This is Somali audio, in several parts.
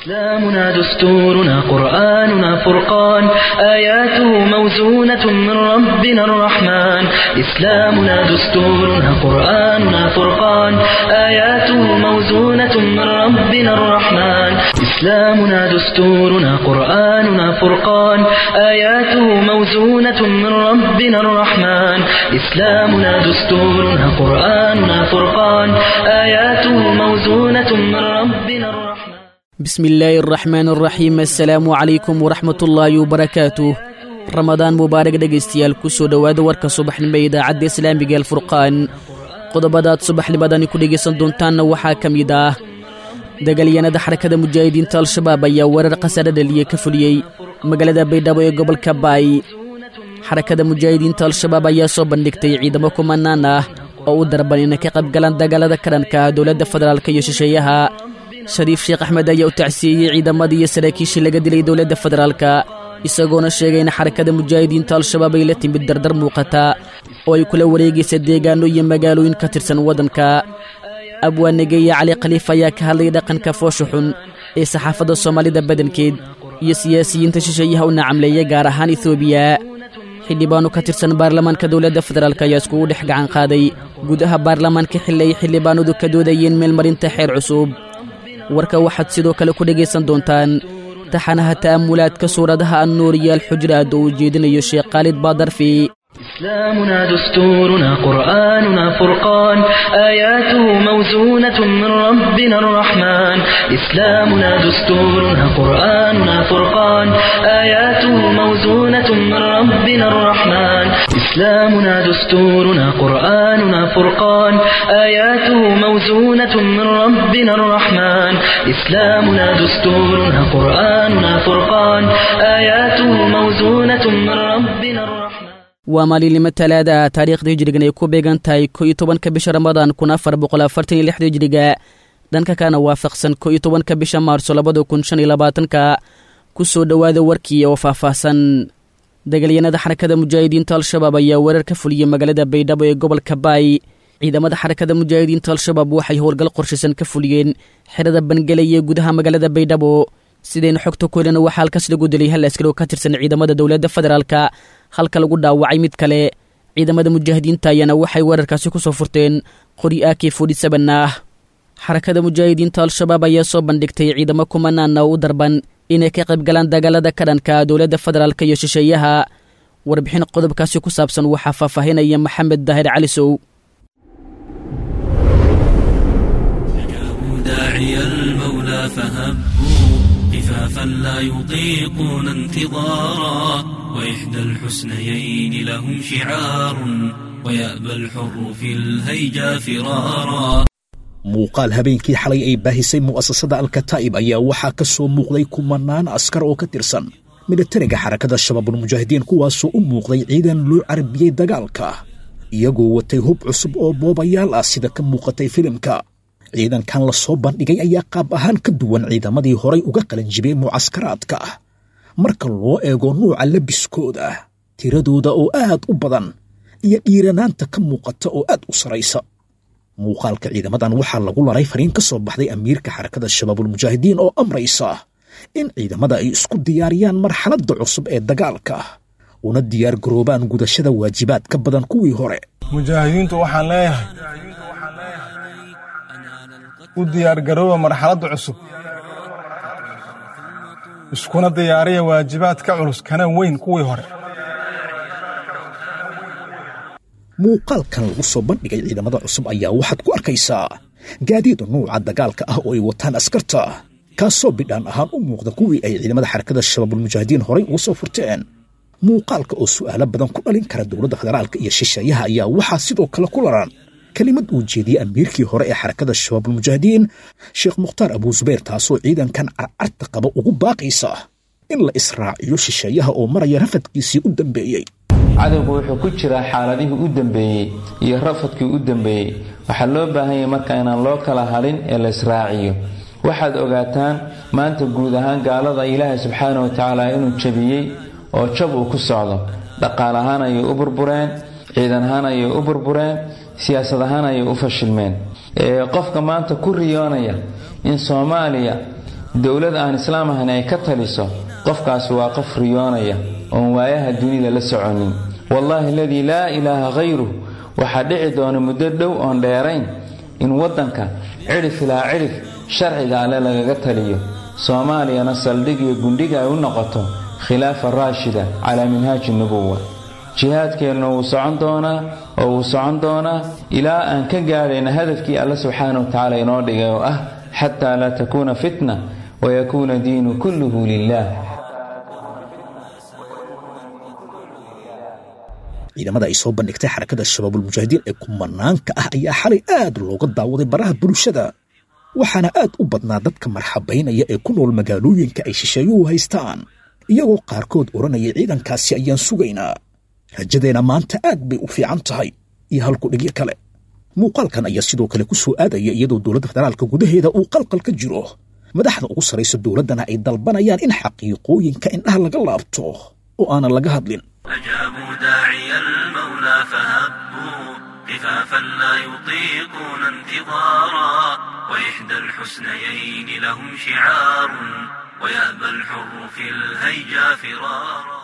إسلامنا دستورنا قرآننا فرقان آياته موزونة من ربنا الرحمن إسلامنا دستورنا قرآننا فرقان آياته موزونة من ربنا الرحمن إسلامنا دستورنا قرآننا فرقان آياته موزونة من ربنا الرحمن إسلامنا دستورنا قرآننا فرقان آياته موزونة من ربنا الرحمن bismi illaahi araxmaan araxiim assalaamu calaykum waraxmatullaahi wabarakaatuh ramadaan mubaarak dhegaystayaal ku soo dhowaada warka subaxnimo ee idaacadda islaamiga alfurqaan qodobadaad subaxnimadani ku dhegaysan doontaanna waxaa ka mid ah dagaalyahanada xarakada mujaahidiinta al-shabaab ayaa weerar khasare dhaliye ka fuliyey magaalada baydhabo ee gobolka baay xarakada mujaahidiinta al-shabaab ayaa soo bandhigtay ciidamo kumanaan ah oo u darban inay ka qaybgalaan dagaalada ka dhanka ah dowladda federaalk iyo shisheeyaha shariif sheekh axmed ayaa u tacsiiyey ciidamadii iyo saraakiishii laga dilay dowladda federaalka isagoona sheegay in xarakada mujaahidiinta al-shabaab ay la timid dardar muuqata oo ay kula wareegaysa deegaano iyo magaalooyin ka tirsan waddanka abwaanageeye cali khaliif ayaa ka hadlay dhaqanka foosha xun ee saxaafadda soomaalida badankeed iyo siyaasiyiinta shisheeyaha u nacamleeya gaar ahaan etoobiya xildhibaano ka tirsan baarlamaanka dowladda federaalk ayaa iskugu dhex gacan qaaday gudaha baarlamaanka xilli ay xildhibaanadu ka doodayeen meelmarinta xeer cusub warka waxaad sidoo kale ku dhegaysan doontaan taxanaha ta'amulaadka suuradaha annuur iyo alxujraad oo uu jeedinayo sheekh khaalid baadarfi إسلامنا دستورنا قرآننا فرقان آياته موزونة من ربنا الرحمن إسلامنا دستورنا قرآننا فرقان آياته موزونة من ربنا الرحمن إسلامنا دستورنا قرآننا فرقان آياته موزونة من ربنا الرحمن إسلامنا دستورنا قرآننا فرقان آياته موزونة من ربنا الرحمن waa maalinimo talaada taariikhda hijrigan ay ku beegan tahay ko iyo tobanka bisha ramadaan kun afar boqol afartan iyo lixda hijriga dhanka kana waafaqsan ko iyo tobanka bisha maarso labada kun shan iyo labaatanka ku soo dhowaada warkii oo faahfaahsan dagaalyanada xarakada mujaahidiinta al-shabaab ayaa weerar ka fuliyey magaalada baydhabo ee gobolka baay ciidamada xarakada mujaahidiinta al-shabaab waxay howlgal qorshaysan ka fuliyeen xerada bangelay ee gudaha magaalada baydhabo sidayna xogta ku helina waxaa halkaas lagu dilay hal askari oo ka tirsan ciidamada dowladda federaalka halka lagu dhaawacay mid kale ciidamada mujaahidiinta ayaana waxay weerarkaasi ku soo furteen qori aki fodhisaban ah xarakada mujaahidiinta al-shabaab ayaa soo bandhigtay ciidamo kumanaana oo u darban inay ka qaybgalaan dagaalada ka dhanka dowladda federaalk iyo shisheeyaha warbixin qodobkaasi ku saabsan waxaa faahfaahinaya maxamed daahir calisow خفافا لا يطيقون انتظارا وإحدى الحسنيين لهم شعار ويأبى الحر في الهيجا فرارا muuqaal habeenkii xalay ay baahisay mu'asasada alkataa'ib ayaa waxaa ka soo muuqday kumanaan askar oo ka tirsan militariga xarakada shabaabulmujaahidiin kuwaasoo u muuqday ciidan loo carabiyey dagaalka iyagoo watay hub cusub oo boobayaal ah sida ka muuqatay filimka ciidankan la soo bandhigay ayaa qaab ahaan ka duwan ciidamadii horay uga qalanjibay mucaskaraadka marka loo eego nuuca labiskooda tiradooda oo aad u badan iyo dhiiranaanta ka muuqata oo aad u saraysa muuqaalka ciidamadan waxaa lagu laray fariin ka soo baxday amiirka xarakada shabaabulmujaahidiin oo amraysa in ciidamada ay isku diyaariyaan marxaladda cusub ee dagaalka una diyaar garoobaan gudashada waajibaad ka badan kuwii hore mujaahidiintu waxaan leeyahay u diyaargarooba marxaladda cusub iskuna diyaariya waajibaad ka culus kana weyn kuwii hore muuqaalkan lagu soo bandhigay ciidamada cusub ayaa waxaad ku arkaysaa gaadiida nuuca dagaalka ah oo ay wataan askarta kaasoo bidhaan ahaan u muuqda kuwii ay ciidamada xarakada shabaabulmujaahidiin horay uga soo furteen muuqaalka oo su'aalo badan ku dhalin kara dowladda federaalka iyo shisheeyaha ayaa waxaa sidoo kale ku laran kelimad uu jeediyey amiirkii hore ee xarakada shabaabulmujaahidiin sheekh mukhtaar abuu zubayr taasoo ciidankan carcarta qaba ugu baaqaysa in la israaciyo shisheeyaha oo maraya rafadkiisii u dambeeyey cadowgu wuxuu ku jiraa xaaladihii u dambeeyey iyo rafadkii u dambeeyey waxaa loo baahan yahay marka inaan loo kala hadhin ee la israaciyo waxaad ogaataan maanta guud ahaan gaalada ilaahay subxaana wa tacaala inuu jabiyey oo jab uu ku socdo dhaqaal ahaan ayay u burbureen ciidan ahaan ayay u burbureen siyaasad ahaan ayay u fashilmeen qofka maanta ku riyoonaya in soomaaliya dowlad aan islaam ahayn ay ka taliso qofkaasi waa qof riyoonaya oon waayaha dunida la soconin wallaahi aladii laa ilaaha khayruh waxaa dhici doona muddo dhow oon dheerayn in waddanka cidhif ilaa cidhif sharciga alle lagaga taliyo soomaaliyana saldhig iyo gundhiga ay u noqoto khilaafa raashida calaa minhaaji nubuwa jihaadkeenna wuu socon doonaa oo wuu socon doonaa ilaa aan ka gaadhayna hadafkii alle subxaana wa tacaala inoo dhigay oo ah xataa laa takuuna fitna wayakuuna diinu kulluhu lilah ciidamada ay soo bandhigtay xarakada shabaabulmujaahidiin ee kumanaanka ah ayaa xalay aad looga daawaday baraha bulshada waxaana aad u badnaa dadka marxabaynaya ee ku nool magaalooyinka ay shisheeyuhu haystaan iyagoo qaarkood odhanaya ciidankaasi ayaan sugaynaa rajadeenna maanta aad bay u fiican tahay iyo halkudhigyo kale muuqaalkan ayaa sidoo kale ku soo aadaya iyadoo dowladda federaalka gudaheeda uu qalqal ka jiro madaxda ugu sarraysa dowladdana ay dalbanayaan in xaqiiqooyinka indhaha laga laabto oo aanan laga hadlin أجابوا داعي المولى فهبوا خفافا لا يطيقون انتظارا وإحدى الحسنيين لهم شعار ويأبى الحر في الهيجا فرارا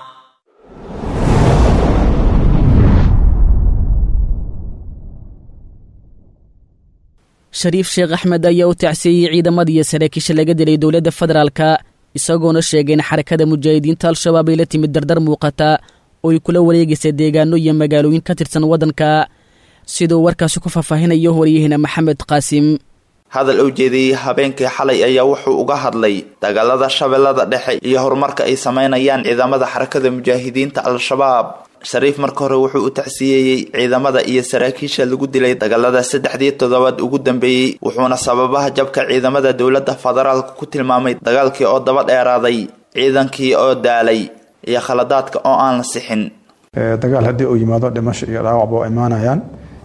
shariif sheekh axmed ayaa u tacsiiyey ciidamadii saraakiisha laga dilay dowladda federaalka isagoona sheegay in xarakada mujaahidiinta al-shabaab ay la timid dardar muuqata oo ay kula wareegaysa deegaano iyo magaalooyin ka tirsan waddanka siduu warkaasi ku faahfaahinayo waryaheena maxamed qaasim hadal uu jeediyey habeenkii xalay ayaa wuxuu uga hadlay dagaalada shabeellada dhexe iyo horumarka ay sameynayaan ciidamada xarakada mujaahidiinta al-shabaab shariif marka hore wuxuu u tacsiyeeyey ciidamada iyo saraakiisha lagu dilay dagaalada saddexdii toddobaad ugu dambeeyey wuxuuna sababaha jabka ciidamada dowladda federaalka ku tilmaamay dagaalkii oo daba dheeraaday ciidankii oo daalay iyo khaladaadka oo aan la sixin dagaal haddii uu yimaado dhimasho iyo dhaawacba waa imaanayaan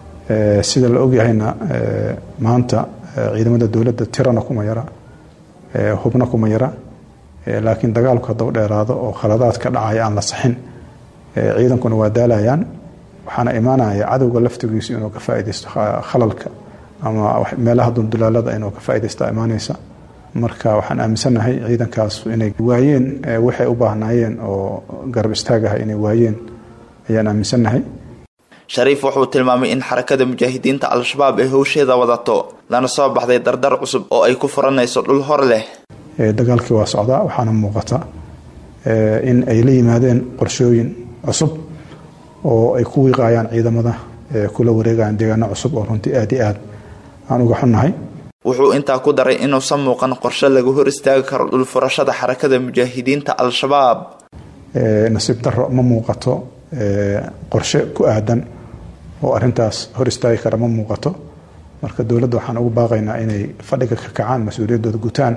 sida la ogyahayna maanta ciidamada dowladda tirana kuma yara hubna kuma yara laakiin dagaalku hadduu dheeraado oo khaladaad ka dhacaya aan la saxin ciidankuna waa daalayaan waxaana imaanaya cadowga laftigiisu inuu ka faaidaysto khalalka ama meelaha duldulaalada inuu ka faaidaysta imaanaysa marka waxaan aaminsanahay ciidankaas inay waayeen waxay u baahnaayeen oo garab istaagaha inay waayeen ayaan aaminsanahay shariif wuxuu tilmaamay in xarakada mujaahidiinta al-shabaab ay howsheeda wadato lana soo baxday dardar cusub oo ay ku furanayso dhul hor leh dagaalkii waa socdaa waxaana muuqata in ay la yimaadeen qorshooyin cusub oo ay ku wiiqayaan ciidamada kula wareegayaan deegaano cusub oo runtii aad iyo aad aan uga xunnahay wuxuu intaa ku daray inuusan muuqan qorshe lagu hor istaagi karo dhulfurashada xarakada mujaahidiinta al-shabaab nasiib daro ma muuqato qorshe ku aadan oo arintaas hor istaagi kara ma muuqato marka dowladda waxaan ugu baaqaynaa inay fadhiga ka kacaan mas-uuliyaddooda gutaan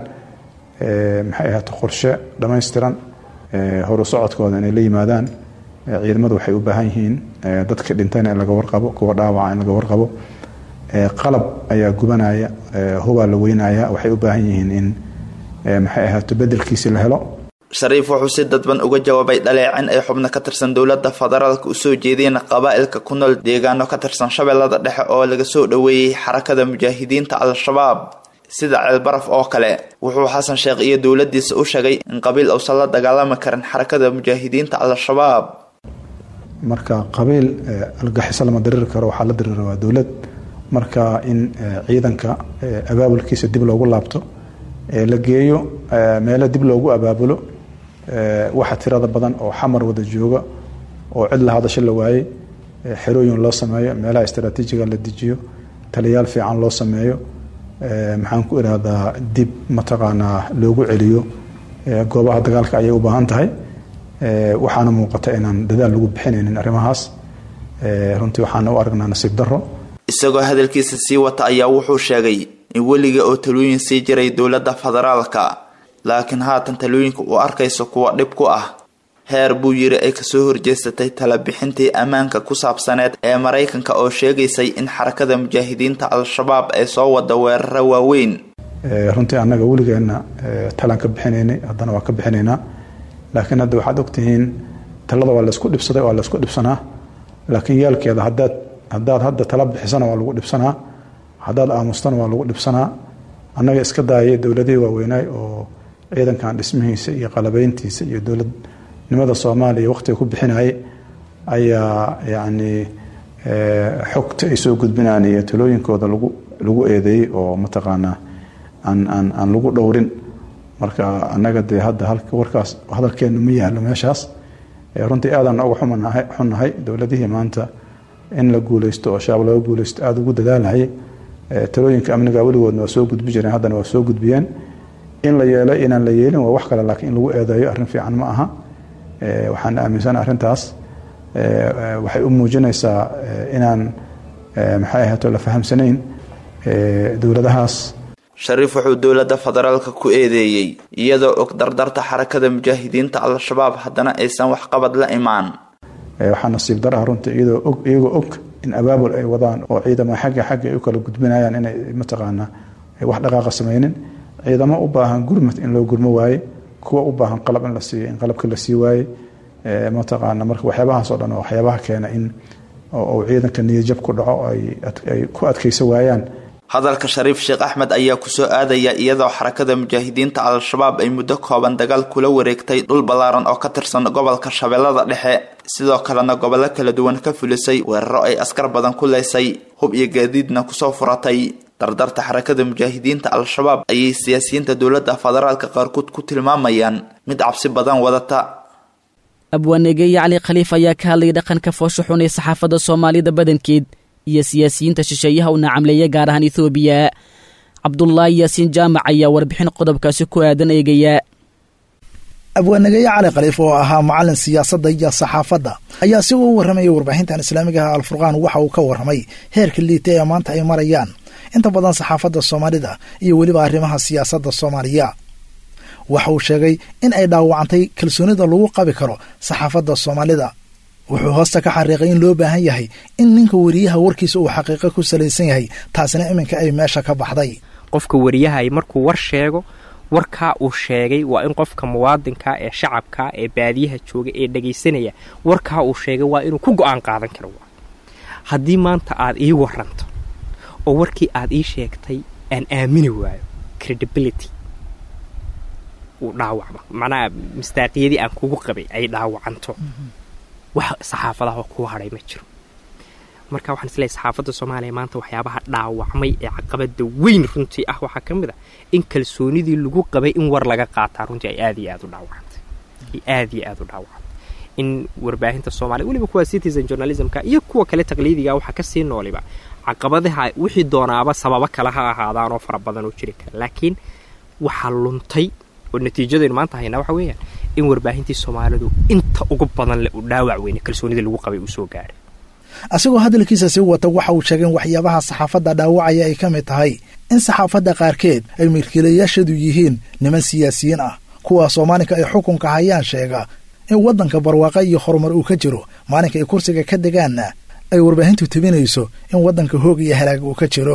maxay ahaato qorshe dhammaystiran horu socodkooda inay la yimaadaan ciidamadu waxay u baahan yihiin dadka dhintayna in laga warqabo kuwa dhaawaca in laga warqabo qalab ayaa gubanaya hubaa la weynaya waxay u baahan yihiin in maxay ahaato bedelkiisi la helo shariif wuxuu si dadban uga jawaabay dhaleecin ay xubno ka tirsan dowladda federaalka usoo jeedeen qabaa'ilka ku nool deegaano ka tirsan shabeellada dhexe oo laga soo dhoweeyey xarakada mujaahidiinta al-shabaab sida ceelbaraf oo kale wuxuu xasan sheekh iyo dowladiisa u sheegay in qabiil uusan la dagaalami karin xarakada mujaahidiinta al-shabaab marka qabiil algaxiso lama diriri karo waxaa la dirira waa dowlad marka in ciidanka abaabulkiisa dib loogu laabto la geeyo meelo dib loogu abaabulo waxa tirada badan oo xamar wada jooga oo cid la hadasho la waayey xerooyin loo sameeyo meelaha istraatiijiga la dejiyo taliyaal fiican loo sameeyo maxaan ku irahdaa dib mataqaanaa loogu celiyo goobaha dagaalka ayay u baahan tahay waxaana muuqata inaan dadaal lagu bixinaynin arrimahaas runtii waxaana u aragnaa nasiib daro isagoo hadalkiisa sii wata ayaa wuxuu sheegay in weliga oo talooyin sii jiray dowladda federaalka laakiin haatan talooyinka uu arkayso kuwa dhib ku ah heer buu yiri ay kasoo horjeesatay talabixintii ammaanka ku saabsaneed ee maraykanka oo sheegaysay in xarakada mujaahidiinta al-shabaab ay soo wada weeraro waaweyn runtii annaga weligeenna talaan ka bixinaynay haddana waa ka bixinaynaa laakiin hadda waxaad ogtihiin talada waa laysku dhibsaday waa laysku dhibsanaa laakiin yaalkeeda hadaad haddaad hadda tala bixisana waa lagu dhibsanaa haddaad aamustana waa lagu dhibsanaa annaga iska daayay dowladihii waaweynaay oo ciidankan dhismihiisa iyo qalabeyntiisa iyo dowladnimada soomaaliya waqtiga ku bixinayay ayaa yacni xogta ay soo gudbinaan iyo talooyinkooda lagu lagu eedeeyey oo mataqaanaa aan aan aan lagu dhowrin marka annaga dee hadda halka warkaas hadalkeena ma yaalo meeshaas runtii aadaan uga xumanahay xunnahay dowladihii maanta in la guuleysto oo shabaab laga guuleysto aada ugu dadaalahayay talooyinka amniga weligoodna waa soo gudbi jireen haddana waa soo gudbiyeen in la yeelo inaan la yeelin waa wax kale laakiin in lagu eedeeyo arrin fiican ma aha waxaan aaminsana arrintaas waxay u muujinaysaa inaan maxay ahaato la fahamsanayn dowladahaas shariif wuxuu dowladda federaalka ku eedeeyey iyadoo og dardarta xarakada mujaahidiinta al-shabaab haddana aysan waxqabad la imaan waxaa nasiib dar ah runtii iyadoo og iyagoo og in abaabul ay wadaan oo ciidamo xagga xagga ay u kala gudbinayaan inay mataqaanaa wax dhaqaaqa sameynin ciidamo u baahan gurmad in loo gurmo waaye kuwa u baahan qalab in la siiyo in qalabka la sii waaye mataqaana marka waxyaabahaas oo dhan oo waxyaabaha keena in uu ciidanka niyadjab ku dhaco ay ku adkaysa waayaan hadalka shariif sheekh axmed ayaa kusoo aadaya iyadoo xarakada mujaahidiinta al-shabaab ay muddo kooban dagaal kula wareegtay dhul ballaaran oo ka tirsan gobolka shabeellada dhexe sidoo kalena gobollo kala duwan ka fulisay weeraro ay askar badan ku leysay hub iyo gaadiidna kusoo furatay dardarta xarakada mujaahidiinta al-shabaab ayay siyaasiyiinta dowladda federaalka qaarkood ku tilmaamayaan mid cabsi badan wadata abwaanegeeye cali khaliif ayaa ka hadlayay dhaqanka foosho xun ee saxaafadda soomaalida badankeed iyo siyaasiyiinta shisheeyaha u nacamleeya gaar ahaan ethoobiya cabdulaahi yaasiin jaamac ayaa warbixin qodobkaasi ku aadan eegaya abwaanageeye cali khaliif oo ahaa macalin siyaasadda iyo saxaafadda ayaa si uu warramaya warbaahintan islaamiga ah alfurqaan waxa uu ka warramay heerka liita ee maanta ay marayaan inta badan saxaafadda soomaalida iyo weliba arrimaha siyaasadda soomaaliya waxa uu sheegay in ay dhaawacantay kalsoonida lagu qabi karo saxaafadda soomaalida wuxuu hoosta ka xariiqay in loo baahan yahay in ninka wariyaha warkiisa uu xaqiiqo ku salaysan yahay taasina iminka ay meesha ka baxday qofka wariyahay markuu war sheego warkaa uu sheegay waa in qofka muwaadinka ee shacabka ee baadiyaha jooga ee dhagaysanaya warkaa uu sheegay waa inuu ku go-aan qaadan karo haddii maanta aad ii waranto oo warkii aad ii sheegtay aan aamini waayo credibility uu dhaawacmo macnaha mistaaqiyadii aan kugu qabay ay dhaawacanto wax saxaafadaha kuu hadhay ma jiro marka waxaan isleeyahay saxaafadda soomaaliya maanta waxyaabaha dhaawacmay ee caqabada weyn runtii ah waxaa ka mid a in kalsoonidii lagu qabay in war laga qaataa runtii ay aad iyo aad u dhaawacantay ay aad iyo aad u dhaawacantay in warbaahinta soomaaliya weliba kuwa citizen journalismka iyo kuwa kale taqliidiga waxaa kasii nooliba caqabadaha wixii doonaaba sababo kale ha ahaadaan oo fara badan oo jiri kara laakiin waxaa luntay oo natiijadaynu maanta haynaa waxa weeyaan in warbaahintii soomaalidu inta ugu badan le uu dhaawac weyne kalsoonidii lagu qabay uu soo gaaray asigoo hadalkiisa sii wata waxa uu sheegay in waxyaabaha saxaafadda dhaawacaya ay ka mid tahay in saxaafadda qaarkeed ay milkiilayaashadu yihiin niman siyaasiyiin ah kuwaasoo maalinka ay xukunka hayaan sheega in waddanka barwaaqa iyo horumar uu ka jiro maalinka ay kursiga ka degaanna ay warbaahintu tebinayso in waddanka hoog iyo halaag uu ka jiro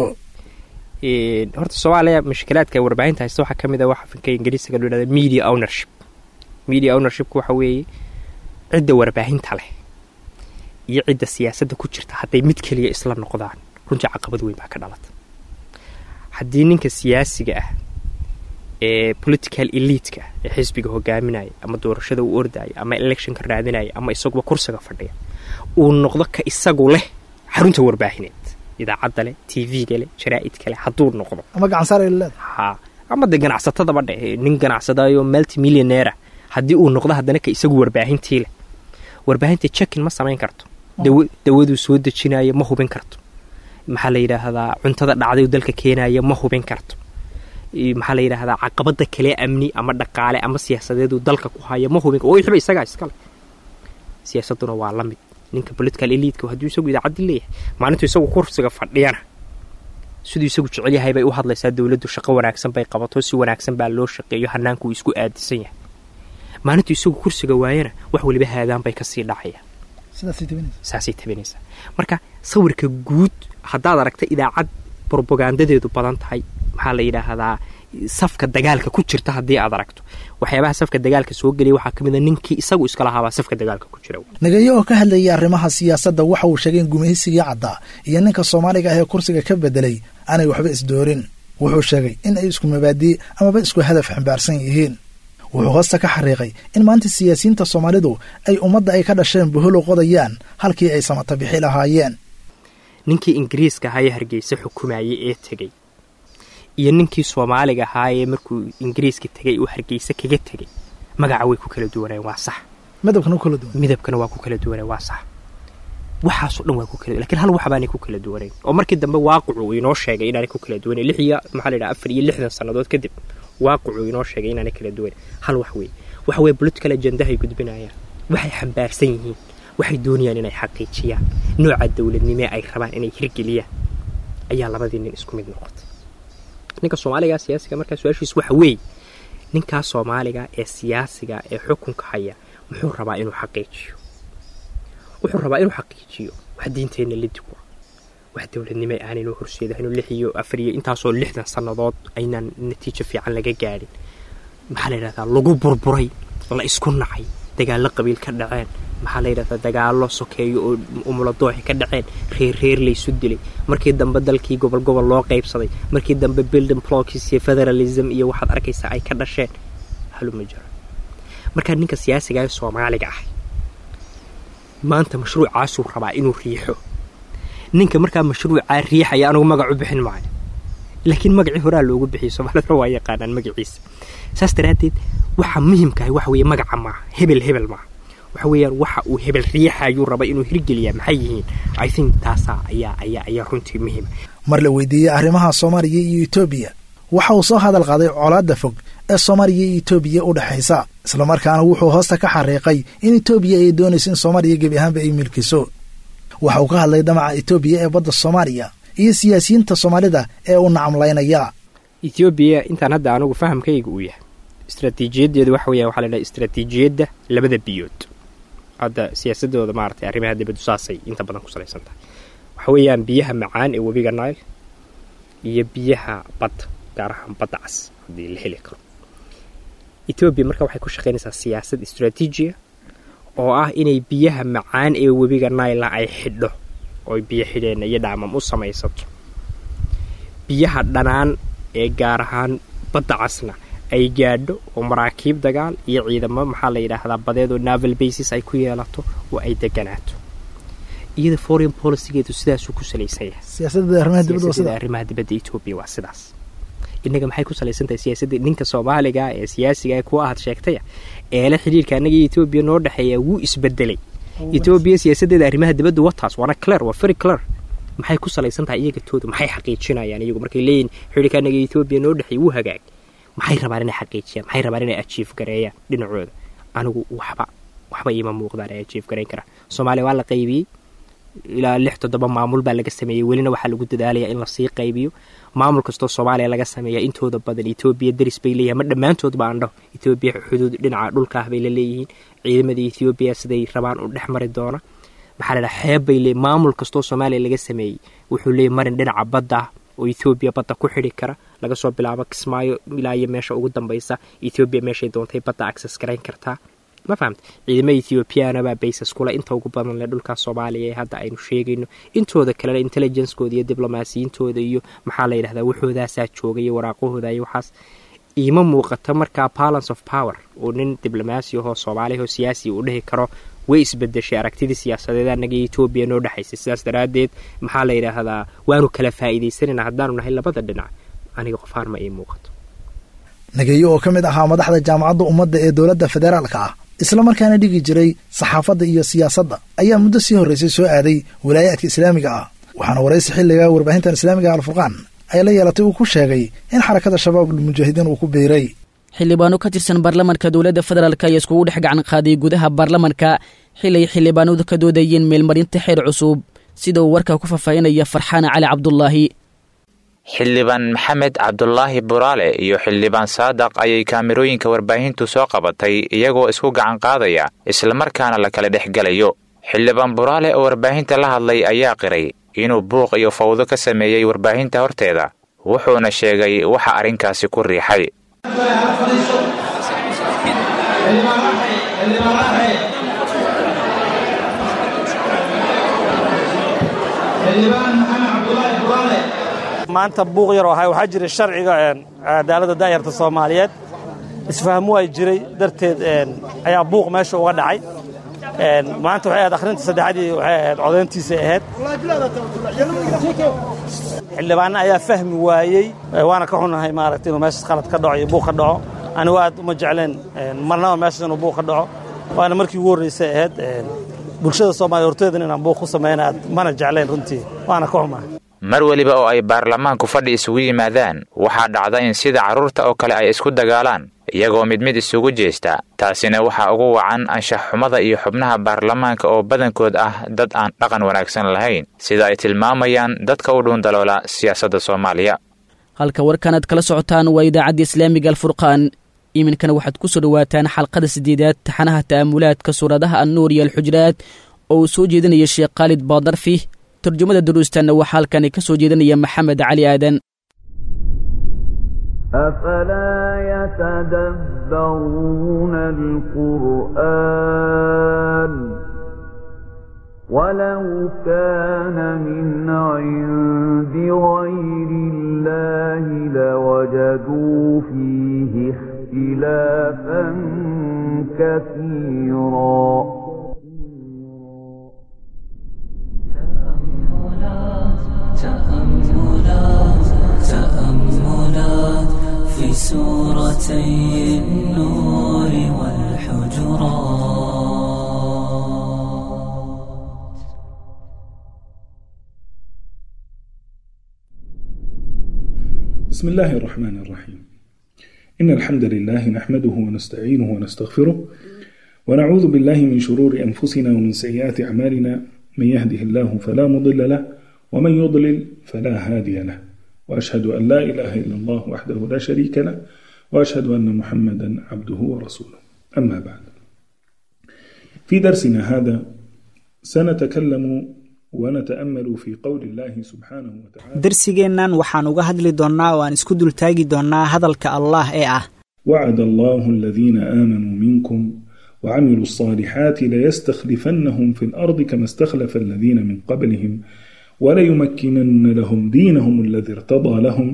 horta soomaaliya mushkilaadka warbaahinta haysta waxaa ka mid a waxa finka ingiriisiga loo yhahda media ownership media ownershipku waxa weeye cidda warbaahinta leh iyo cidda siyaasadda ku jirta hadday mid keliya isla noqdaan runtii caqabad weyn baa ka dhalata haddii ninka siyaasiga ah ee political eliitka ee xisbiga hogaaminaya ama doorashada u ordaya ama electionka raadinaya ama isaguba kursiga fadhiya uu noqdo ka isagu leh xarunta warbaahineed idaacadda leh t v-ga leh jaraa'idka leh hadduu noqdo ama gacansaarleed ha ama dee ganacsatadaba dhe nin ganacsadayo multimillioneera haddii uu noqdo haddana ka isagu warbaahintii leh warbaahinta jekin ma samayn karto dawaduu soo dejinaya ma hubin karto maxaa la yidhaahdaa cuntada dhacday dalka keenaya ma hubin karto maxaa la yidhaahdaa caqabada kale amni ama dhaqaale ama siyaasadeedu dalka ku haya ma hubin oo wixba isagaa iskale siyaasaduna waa la mid ninka political eliidka hadduu isagu idaacaddi leeyahay maalintuu isagu kursiga fadhiyana siduu isagu jecel yahay bay u hadlaysaa dowladdu shaqo wanaagsan bay qabato si wanaagsan baa loo shaqeeyo hanaanku isku aadisan yahay maalintuu isagu kursiga waayana wax weliba haadaan bay kasii dhacayaan saasay tabinaysaa marka sawirka guud haddaad aragta idaacad brobagandadeedu badan tahay maxaa la yidhaahdaa safka dagaalka ku jirta haddii aad aragto waxyaabaha safka dagaalka soo gelaya waxaa ka mid a ninkii isagu iska lahaabaa safka dagaalka ku jira nagayo oo ka hadlayay arrimaha siyaasadda waxa uu sheegay in gumaysigii caddaa iyo ninka soomaaliga ah ee kursiga ka bedelay aanay waxba isdoorin wuxuu sheegay in ay isku mabaadii amaba isku hadaf xambaarsan yihiin wuxuu hoosta ka xariiqay in maanta siyaasiyiinta soomaalidu ay ummadda ay ka dhasheen buholo qodayaan halkii ay samata bixi lahaayeen ninkii ingiriiska ahaa ee hargeysa xukumayay ee tegey iyo ninkii soomaaliga ahaa ee markuu ingiriiska tegay uu hargeysa kaga tegey magaca way ku kala duwaneen waa sax midabkana kala duwan midabkana waa ku kala duwaneen waa sax waxaasoo dhan waa ku kala lakiin hal waxbaanay ku kala duwanayn oo markii dambe waaqicu uu inoo sheegay inaanay ku kala duwanayn lix iyo maxaa la yidhaha afar iyo lixdan sannadood kadib waaqicu inoo sheegay inaanay kala duwanayn hal wax weeye waxa weeye political agendahay gudbinayaan waxay xambaarsan yihiin waxay doonayaan inay xaqiijiyaan nooca dowladnimee ay rabaan inay hirgeliyaan ayaa labadii nin isku mid noqotay ninka soomaaliga siyaasiga markaa su-aashiis waxa weeye ninkaa soomaaliga ee siyaasiga ee xukunka haya muxuu rabaa inuu xaqiijiyo wuxuu rabaa inuu xaqiijiyo wax diinteenna lidig wa wax dowladnimo aanaynu horseedahayno lix iyo afar iyo intaasoo lixdan sannadood aynaan natiijo fiican laga gaadhin maxaa la yidhahdaa lagu burburay la isku nacay dagaallo qabiil ka dhaceen maxaa la yidhahdaa dagaallo sokeeyo oo umuladooxi ka dhaceen reer reer laysu dilay markii dambe dalkii gobol gobol loo qaybsaday markii dambe building blocks iyo federalism iyo waxaad arkaysaa ay ka dhasheen haluma jiro markaa ninka siyaasiga ee soomaaliga ah maanta mashruucaasuu rabaa inuu riixo ninka markaa mashruucaa riixaya anugu magac u bixin maayo laakiin magacii horaa loogu bixiyo soomaalida waa yaqaanaan magaciisa saas daraaddeed waxa muhimkaah waxa weeye magaca maaha hebel hebel maaha waxa weeyaan waxa uu hebel riixayuu raba inuu hirgeliyaa maxay yihiin i think taasaa ayaa ayaa ayaa runtii muhiima mar la weydiiyey arrimaha soomaaliya iyo etoobiya waxa uu soo hadal qaaday colaadda fog ee soomaaliya iyo etoobiya u dhexaysa islamarkaana wuxuu hoosta ka xariiqay in etoobiya ay doonayso in soomaaliya gebi ahaanba ay milkiso waxa uu ka hadlay damaca etoobiya ee badda soomaaliya iyo siyaasiyiinta soomaalida ee u nacamlaynaya etoobiya intaan hadda anugu fahamkayga uu yahay istraatiijiyadeedu waxa weya waxa la dhaha istraatiijiyadda labada biyood hadda siyaasadooda maaratay arrimaha dibaddu saasay inta badan ku salaysan tahay waxa weeyaan biyaha macaan ee webiga nile iyo biyaha badda gaar ahaan badda cas haddii la heli karo etoobiya marka waxay ku shaqaynaysaa siyaasad istraatiijiya oo ah inay biyaha macaan ee webiga naila ay xidho oo biyo xidheenna iyo dhaamam u samaysato biyaha dhanaan ee gaar ahaan badda casna ay gaadho oo maraakiib dagaal iyo ciidamo maxaa la yidhaahdaa badeed oo naval basis ay ku yeelato oo ay deganaato iyada foreign policygeedu sidaasuu ku salaysan yahay siyaasadda arrimaha dibadda etoobiya waa sidaas innaga maxay ku salaysan tahay siyaasadda ninka soomaaliga ee siyaasiga kuwa aad sheegtaya eele xidhiirka annaga iyo etoobiya noo dhexeeya wuu isbedelay etoobiya siyaasaddeeda arrimaha dibadda wataas waana clear waa very clear maxay ku salaysan tahay iyaga tooda maxay xaqiijinayaan iyagu markay leeyihin xidhiirka annaga iyo etoobiya noo dhexeeya wuu hagaag maxay rabaan inay xaqiijiyaan maxay rabaan inay ajiif gareeyaan dhinacooda anigu waxba waxba iima muuqdaan ay ajiif gareyn karaan soomaaliya waa la qaybiyey ilaa lix toddoba maamul baa laga sameeyey welina waxaa lagu dadaalaya in lasii qaybiyo maamul kastoo soomaaliya laga sameeya intooda badan etoobiya daris bay leeyihin ma dhammaantoodba aan dhaho etoobiya xuduud dhinaca dhulka ah bay la leeyihiin ciidamada etoobiya siday rabaan u dhex mari doona maxaa la dhaha xeeb bay leeyihin maamul kastoo soomaaliya laga sameeyey wuxuu leeyahy marin dhinaca badda ah oo etoobiya badda ku xidhi kara laga soo bilaabo kismaayo ilaa iyo meesha ugu dambaysa etoobiya meeshay doontay badda access garayn kartaa ma fahamta ciidamada ethoobiyaana baa baysas kule inta ugu badan leh dhulka soomaaliya ee hadda aynu sheegayno intooda kalena intelligencekooda iyo diblomaasiyiintooda iyo maxaa la yidhahdaa waxoodaasaa jooga iyo waraaqahooda iyo waxaas iima muuqata markaa balance of power oo nin diblomaasi ahoo soomaaliya oo siyaasi uu dhihi karo way isbedeshay aragtidii siyaasadeed annaga etoobiya noo dhexaysay sidaas daraaddeed maxaa la yidhaahdaa waanu kala faa'iidaysanayna haddaanu nahay labada dhinac aniga qofaar ma ii muuqato nageeyo oo ka mid ahaa madaxda jaamacadda ummadda ee dowladda federaalka ah islamarkaana dhigi jiray saxaafadda iyo siyaasadda ayaa muddo sii horraysay soo aaday walaayaadka islaamiga ah waxaana waraysi xilliga warbaahintan islaamiga alfurqaan ay la yeelatay uu ku sheegay in xarakada shabaabul mujaahidiin uu ku biiray xildhibaano ka tirsan baarlamanka dowladda federaalk ayaa iskugu dhex gacan qaaday gudaha baarlamanka xilay xildhibaanadu ka doodayeen meelmarinta xeer cusub sida uu warka ku faahfaahinaya farxaana cali cabdulaahi xildhibaan maxamed cabdulaahi buraale iyo xildhibaan saadaq ayay kaamirooyinka warbaahintu soo qabatay iyagoo isku gacan qaadaya islamarkaana la kala dhex gelayo xildhibaan buraale oo warbaahinta la hadlay ayaa qiray inuu buuq iyo fawdo ka sameeyey warbaahinta horteeda wuxuuna sheegay waxa arrinkaasi ku riixay maanta buuq yar oo ahay waxaa jiray sharciga cadaaladda daayarta soomaaliyeed isfahmu ay jiray darteed ayaa buuq meesha uga dhacay maanta waxay ahayd akhrinta saddexadii waxay ahayd codayntiisay ahayd xildhibaanna ayaa fahmi waayey waana ka xunahay maaragta inuu meeshaas qalad ka dhaco iyo buuq ka dhaco anigu aad uma jecleen marnaba meeshaas inuu buuq ka dhaco waana markii ugu horraysay ahayd bulshada soomaaliya horteedan inaan buuq ku samayna aad mana jecleen runtii waana ka xumahay mar weliba oo ay baarlamaanku fadhi isugu yimaadaan waxaa dhacda in sida carruurta oo kale ay isku dagaalaan iyagoo mid mid isugu jeesta taasina waxaa ugu wacan anshax xumada iyo xubnaha baarlamaanka oo badankood ah dad aan dhaqan wanaagsan lahayn sida ay tilmaamayaan dadka u dhuundaloola siyaasadda soomaaliya halka warkan aad kala socotaan waa idaacadda islaamiga alfurqaan iminkana waxaad ku soo dhowaataan xalqada siddeedaad taxanaha ta'amulaadka suuradaha annuur iyo alxujraad oo uu soo jeedinaya sheekh khaalid baadarfi turjumada duruustanna waxaa halkani ka soo jeedinaya maxamed cali aadan أفلا يتدبرون القرآن ولو كان من عند غير الله لوجدوا فيه اختلافا كثيرا تأملات تأملات في سورتي النور والحجرات بسم الله الرحمن الرحيم إن الحمد لله نحمده ونستعينه ونستغفره ونعوذ بالله من شرور أنفسنا ومن سيئات أعمالنا من يهده الله فلا مضل له ومن يضلل فلا هادي له وأشهد أن لا إله إلا الله وحده لا شريك له وأشهد أن محمدا عبده ورسوله أما بعد في درسنا هذا سنتكلم ونتأمل في قول الله سبحانه وتعالى darsigeennan waxaan uga hadli doonnaa oo aan isku dultaagi doonnaa hadalka allah ee ah وعد الله الذين آمنوا منكم وعملوا الصالحات ليستخلفنهم في الأرض كما استخلف الذين من قبلهم وليمكنن لهم دينهم الذي ارتضى لهم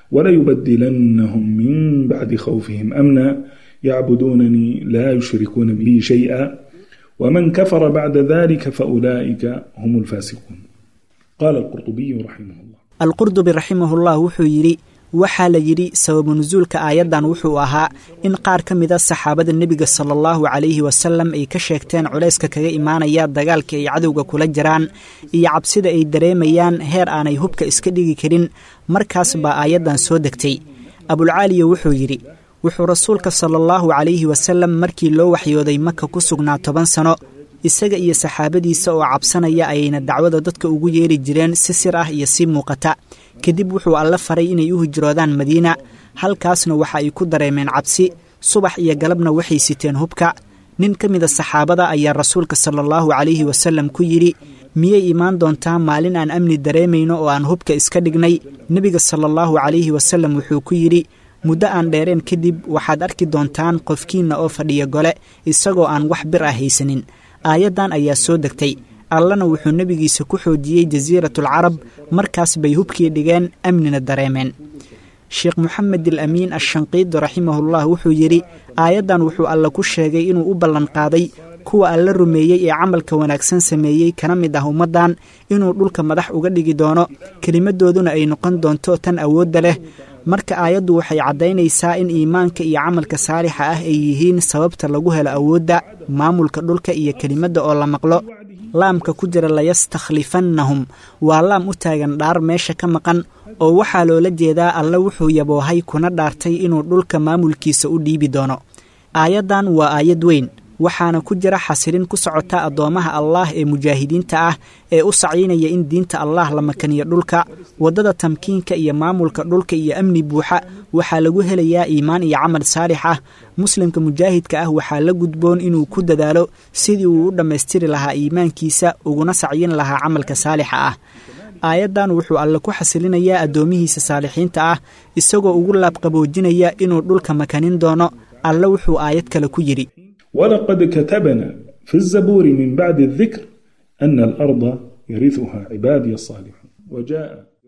وليبدلنهم من بعد خوفهم أمنا يعبدونني لا يشركون بي شيئا ومن كفر بعد ذلك فأولئك هم الفاسقون قال القرطبي رحمه الله alqurdubi raximahullah wuxuu yidhi waxaa la yidhi sababu nusuulka aayaddan wuxuu ahaa in qaar ka mida saxaabada nebiga sala allahu calayhi wasalam ay ka sheegteen culayska kaga imaanaya dagaalka ay cadowga kula jiraan iyo cabsida ay dareemayaan heer aanay hubka iska dhigi karin markaas baa aayaddan soo degtay abulcaaliya wuxuu yidhi wuxuu rasuulka sala allahu calayhi wasalam markii loo waxyooday maka ku sugnaa toban sano isaga iyo saxaabadiisa oo cabsanaya ayayna dacwada dadka ugu yeeri jireen si sir ah iyo si muuqata kadib wuxuu alle faray inay u hijroodaan madiina halkaasna waxa ay ku dareemeen cabsi subax iyo galabna waxay siteen hubka nin ka mida saxaabada ayaa rasuulka sala allahu calayhi wasalam ku yidhi miyay imaan doontaa maalin aan amni dareemayno oo aan hubka iska dhignay nebiga sala allahu calayhi wasalam wuxuu ku yidhi muddo aan dheereen kadib waxaad arki doontaan qofkiinna oo fadhiya gole isagoo aan wax bir ah haysanin aayaddan ayaa soo degtay allana wuxuu nebigiisa ku xoojiyey jasiiratulcarab markaas bay hubkii dhigeen amnina dareemeen sheekh moxamed al amiin ashanqiidi raximahullah wuxuu yidhi aayaddan wuxuu alle ku sheegay inuu u ballanqaaday kuwa alla rumeeyey ee camalka wanaagsan sameeyey kana mid ah ummaddan inuu dhulka madax uga dhigi doono kelimadooduna ay noqon doonto tan awoodda leh marka aayaddu waxay caddaynaysaa in iimaanka iyo camalka saalixa ah ay yihiin sababta lagu helo awoodda maamulka dhulka iyo kelimadda oo la maqlo laamka ku jira layastakhlifannahum waa laam u taagan dhaar meesha ka maqan oo waxaa loola jeedaa alle wuxuu yaboohay kuna dhaartay inuu dhulka maamulkiisa u dhiibi doono aayaddan waa aayad weyn waxaana ku jira xasilin ku socota addoommaha allaah ee mujaahidiinta ah ee u saciynaya in diinta allaah la makaniyo dhulka waddada tamkiinka iyo maamulka dhulka iyo amni buuxa waxaa lagu helayaa iimaan iyo camal saalix ah muslimka mujaahidka ah waxaa la gudboon inuu ku dadaalo sidii uu u dhammaystiri lahaa iimaankiisa uguna sacyin lahaa camalka saalixa ah aayaddan wuxuu alle ku xasilinayaa addoomihiisa saalixiinta ah isagoo ugu laabqaboojinaya inuu dhulka makanin doono alle wuxuu aayad kale ku yidhi ولقد كتبنا في الزبور من بعد الذكر أن الأرض يرثها عبادي الصالحون وجاء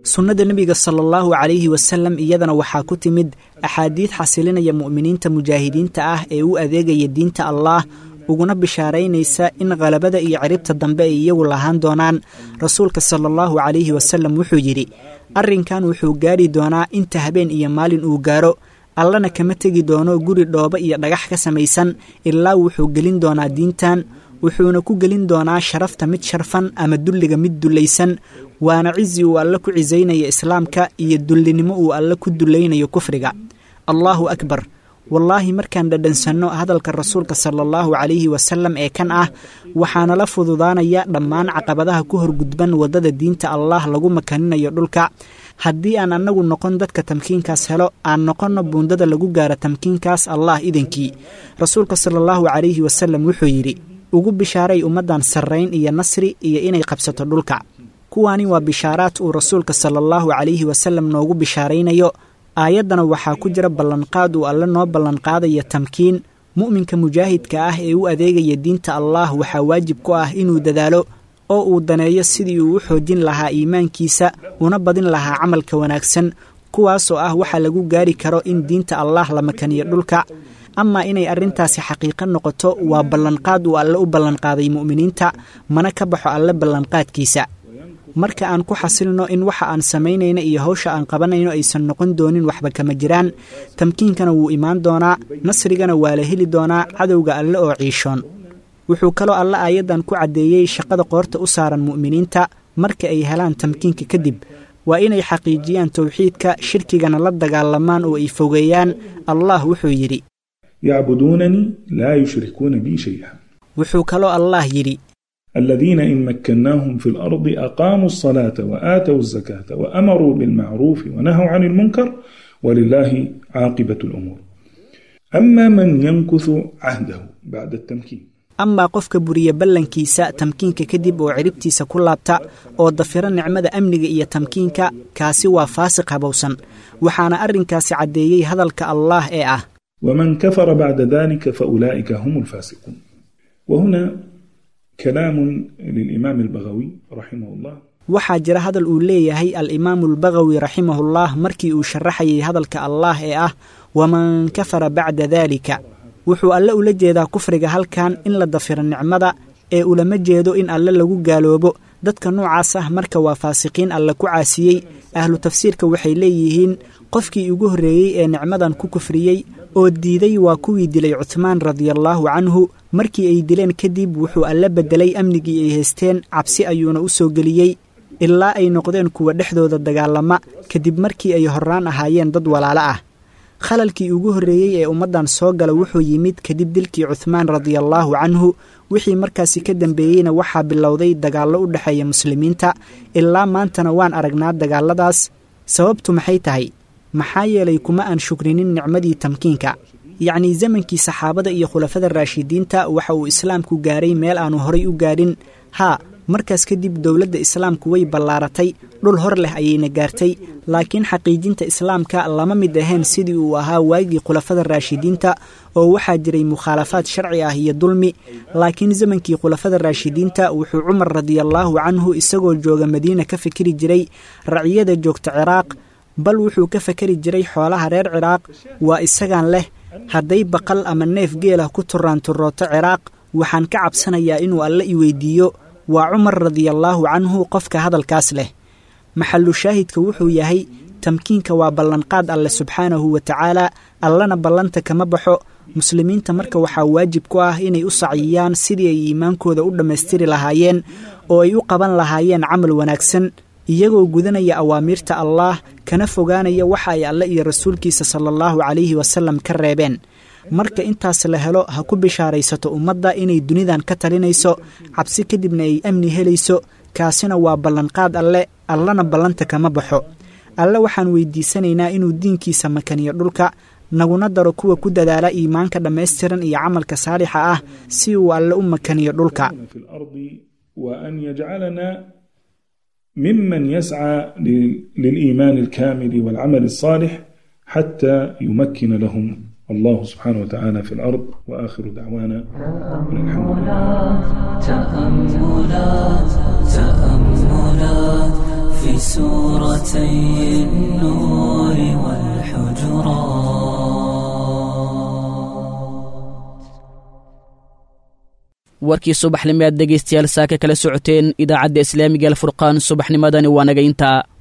sunnada nebiga sala allahu calayhi wasalam iyadana waxaa ku timid axaadiid xasilinaya mu'miniinta mujaahidiinta ah ee u adeegaya diinta allaah uguna bishaaraynaysa in khalabada iyo ciribta dambe ay iyagu lahaan doonaan rasuulka sala allahu calayhi wasalam wuxuu yidhi arrinkan wuxuu gaari doonaa inta habeen iyo maalin uu gaaro allana kama tegi doono guri dhoobo iyo dhagax ka samaysan ilaa wuxuu gelin doonaa diintan wuxuuna ku gelin doonaa sharafta mid sharfan ama dulliga mid dullaysan waana cizi uu alle ku cisaynaya islaamka iyo dullinimo uu alle ku dullaynayo kufriga allaahu akbar wallaahi markaan dhadhansanno hadalka rasuulka sala allahu calayhi wasalam ee kan ah waxaana la fududaanaya dhammaan caqabadaha ku horgudban waddada diinta allaah lagu makaninayo dhulka haddii aan annagu noqon dadka tamkiinkaas helo aan noqonno buundada lagu gaaro tamkiinkaas allah idankii rasuulka sala allahu calayhi wasalam wuxuu yidhi ugu bishaaray ummaddan sarrayn iyo nasri iyo inay qabsato dhulka kuwaani waa bishaaraad uu rasuulka sala allahu calayhi wasalam noogu bishaaraynayo aayaddana waxaa ku jira ballanqaad uu alle noo ballanqaadaya tamkiin mu'minka mujaahidka ah ee u adeegaya diinta allaah waxaa waajib ku ah inuu dadaalo oo uu daneeyo sidii uu u xoojin lahaa iimaankiisa una badin lahaa camalka wanaagsan kuwaasoo ah waxa lagu gaari karo in diinta allaah la makaniyo dhulka amaa inay arrintaasi xaqiiqo noqoto waa ballanqaad uu alle u ballanqaaday mu'miniinta mana ka baxo alle ballanqaadkiisa marka aan ku xasilno in waxa aan samaynayno iyo hawsha aan qabanayno aysan noqon doonin waxba kama jiraan tamkiinkana wuu imaan doonaa nasrigana waa la heli doonaa cadowga alle oo ciishoon wuxuu kaloo alle aayaddan ku caddeeyey shaqada qoorta u saaran mu'miniinta marka ay helaan tamkiinka kadib waa inay xaqiijiyaan towxiidka shirkigana la dagaalamaan oo ay fogeeyaan allah wuxuu yidhi yacbuduunanii laa yushrikuuna bii shay'a wuxuu kaloo allah yidhi الذين إن مكناهم في الأرض أقاموا الصلاة وآتوا الزكاة وأمروا بالمعروف ونهوا عن المنكر ولله عاقبة الأمور أما من ينكث عهده بعد التمكين amaa qofka buriya ballankiisa tamkiinka kadib oo ciribtiisa ku laabta oo dafira nicmada amniga iyo tamkiinka kaasi waa faasiq habowsan waxaana arrinkaasi caddeeyey hadalka allaah ee ah ومن كفر بعد ذلك فأولئك هم الفاسقون وهنا كلام للإمام البغوي رحمه الله waxaa jira hadal uu leeyahay al-imaamu albagawi raximahullah markii uu sharaxayay hadalka allaah ee ah waman kafara bacda daalika wuxuu alle ula jeedaa kufriga halkan in la dafiro nicmada ee ulama jeedo in alle lagu gaaloobo dadka noocaas ah marka waa faasiqiin alle ku caasiyey ahlu tafsiirka waxay leeyihiin qofkii ugu horreeyey ee nicmadan ku kufriyey oo diiday waa kuwii dilay cuthmaan radiallaahu canhu markii ay dileen kadib wuxuu alle beddelay amnigii ay haysteen cabsi ayuuna u soo geliyey ilaa ay noqdeen kuwa dhexdooda dagaalama kadib markii ay horraan ahaayeen dad walaalo ah khalalkii ugu horreeyey ee ummaddan soo gala wuxuu yimid kadib dilkii cuthmaan radiallaahu canhu wixii markaasi ka dambeeyeyna waxaa bilowday dagaallo u dhexeeya muslimiinta ilaa maantana waan aragnaa dagaalladaas sababtu maxay tahay maxaa yeelay kuma aan shukrinin nicmadii tamkiinka yacnii zamankii saxaabada iyo khulafada raashidiinta waxa uu islaamku gaaray meel aanu horay u gaadhin haa markaas kadib dowladda islaamku way ballaaratay dhul hor leh ayayna gaartay laakiin xaqiijinta islaamka lama mid ahayn sidii uu ahaa waagii khulafada raashidiinta oo waxaa jiray mukhaalafaad sharci ah iyo dulmi laakiin zamankii khulafada raashidiinta wuxuu cumar radiallaahu canhu isagoo jooga madiina ka fikiri jiray raciyada joogta ciraaq bal wuxuu ka fakari jiray xoolaha reer ciraaq waa isagaan leh hadday baqal ama neef geelah ku turaanturooto ciraaq waxaan ka cabsanayaa inuu alle i weydiiyo waa cumar radiallaahu canhu qofka hadalkaas leh maxallu shaahidka wuxuu yahay tamkiinka waa ballanqaad alle subxaanahu wa tacaala allana ballanta kama baxo muslimiinta marka waxaa waajib ku ah inay u saciyiyaan sidii ay iimaankooda u dhammaystiri lahaayeen oo ay u qaban lahaayeen camal wanaagsan iyagoo gudanaya awaamiirta allaah kana fogaanaya waxa ay alle iyo rasuulkiisa sala allahu calayhi wasalam ka reebeen marka intaas la helo ha ku bishaaraysato ummadda inay dunidan ka talinayso cabsi kadibna ay amni helayso kaasina waa ballanqaad alle allana ballanta kama baxo alle waxaan weydiisanaynaa inuu diinkiisa makaniyo dhulka naguna daro kuwa ku dadaala iimaanka dhammaystiran iyo camalka saalixa ah si uu alle u makaniyo dhulka وأن يجعلنا ممن يسعى للإيمان الكامل والعمل الصالح حتى يمكن لهم الله سبحانه وتعالى في الأرض وآخر دعوانا أن الحمد لله تأملات تأملات في سورتي النور والحجرات warkii subaxnimo aad dhegaystayaal saaka kala socoteen idaacadda islaamiga alfurqaan subaxnimadani waa naga intaa